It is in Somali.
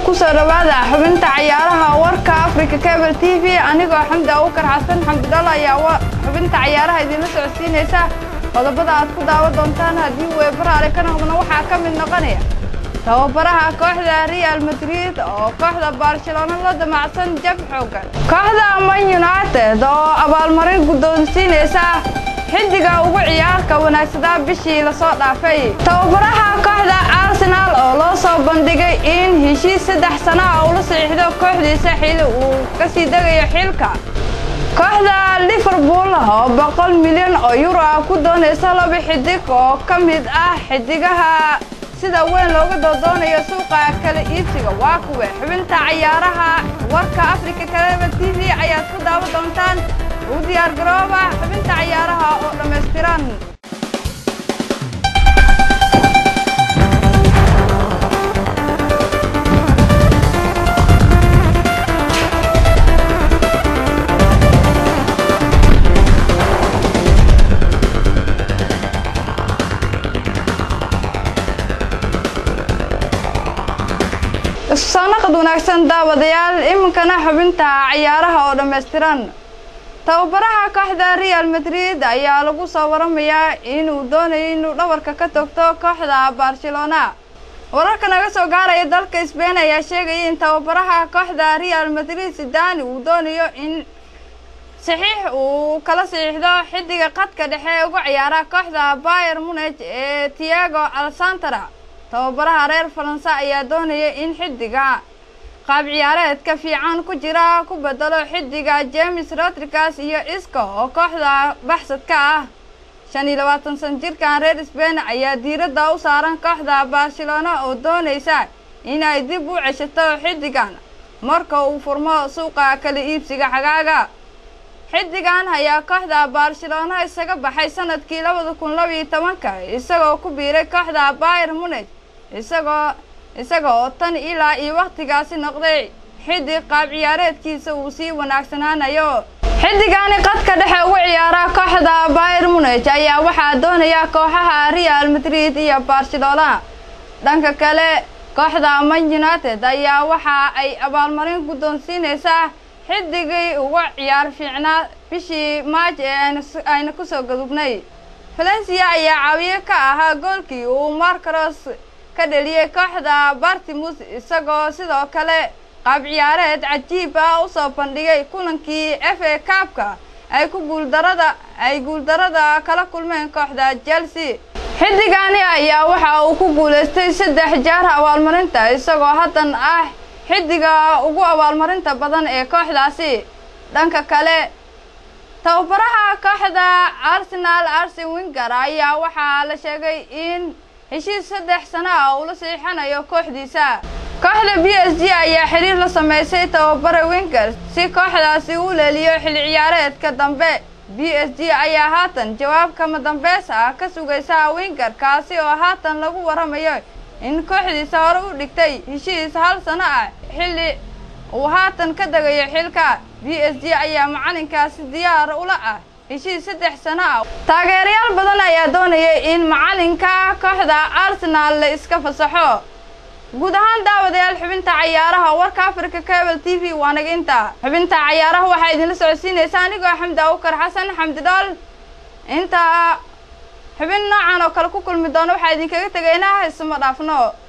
kusoo dhawaada xubinta cayaaraha warka africa cable t v anigoo xamdi abukar xasan xamdi dhalo ayaa xubinta cayaaraha idinla socodsiinaysa qodobada aad ku daawan doontaan haddii weebaraale ka noqdona waxaa ka mid noqonaya tababaraha kooxda real madrid oo kooxda barcelona la damacsan jab xoogan kooxda man united oo abaalmarin guddoonsiinaysa xiddiga ugu ciyaarka wanaagsadaa bishii lasoo dhaafay tababaraha kooxda arsenaal oo loo soo bandhigay in heshiis saddex sana ah ula saxiixdo kooxdiisa xili uu ka sii degayo xilka kooxda liverpool oo boqol milyan oo yuro ah ku doonaysa laba xidig oo ka mid ah xidigaha sida weyn looga doodoonayo suuqa kala iibsiga waa kuwe xubinta cayaaraha warka africa kaleba t v ayaad ku daawan doontaan u diyaar garooba xubinta cayaaraha oo dhammaystiran soo naqad wanaagsan daawadayaal iminkana xubinta cayaaraha oo dhammaystiran tababaraha kooxda real madrid ayaa lagu soo waramayaa inuu doonayo inuu dhabarka ka togto kooxda barcelona wararka naga soo gaaraya dalka sbain ayaa sheegaya in tababaraha kooxda real madrid sidani uu doonayo in saxiix uu kala saxiixdo xidiga qadka dhexe ee uga ciyaara kooxda bayer munich ee tiago alsantara tababaraha reer faranse ayaa doonaya in xidiga qaab ciyaareedka fiican ku jira ku bedelo xidiga james rodrigas iyo isco oo kooxda baxsadka ah shan iyo labaatan san jirkan reer sbain ayaa diiradda u saaran kooxda barcelona oo doonaysa inay dib u ceshato xidigan marka uu furmo suuqa kala iibsiga xagaaga xidigan ayaa kooxda barcelona isaga baxay sanadkii labada kun labiyo tobanka isagoo ku biiray kooxda bayer munich isagoo isaga oo tan ilaa iyo wakhtigaasi noqday xidig qaab ciyaareedkiisa uu sii wanaagsanaanayo xidigani qadka dhexe ugu ciyaara kooxda bayer munich ayaa waxaa doonaya kooxaha real madrid iyo barcelona dhanka kale kooxda man united ayaa waxa ay abaalmarin guddoonsiinaysaa xidigii uga ciyaar fiicnaa bishii maaj ee ayna kusoo gadubnay valencia ayaa caawiye ka ahaa goolkii uu marcaros ka dheliyey kooxda bartimus isagoo sidoo kale qaab ciyaareed cajiib ah usoo bandhigay kulankii f a kaabka ay ku guuldarada ay guuldarada kala kulmeen kooxda chelsea xidigani ayaa waxa uu ku guulaystay saddex jeer abaalmarinta isagoo haddan ah xidiga ugu abaalmarinta badan ee kooxdaasi dhanka kale tababaraha kooxda arsenal arsen winger ayaa waxaa la sheegay in heshiis saddex sano ah uu la saxiixanayo kooxdiisa kooxda b s g ayaa xiriir la sameysay tababare winger si kooxdaasi u leeliyo xilli ciyaareedka dambe b s g ayaa haatan jawaab kama dambeys ah ka sugaysa winger kaasi oo haatan lagu waramayo in kooxdiisa hore u dhigtay heshiis hal sano ah xilli uu haatan ka degayo xilka b s g ayaa macalinkaasi diyaar ula ah heshiis saddex sano ah taageerayaal badan ayaa doonaya in macalinka kooxda arsenaal la iska fasaxo guud ahaan daawadayaal xubinta cayaaraha warka africa cable t v waa naga inta xubinta cayaaraha waxaa idinla socodsiinaysa anigoo xamdi abukar xasan xamdi dhool inta xubin noocan oo kale ku kulmi doono waxaa idinkaga tegaynaa isuma dhaafno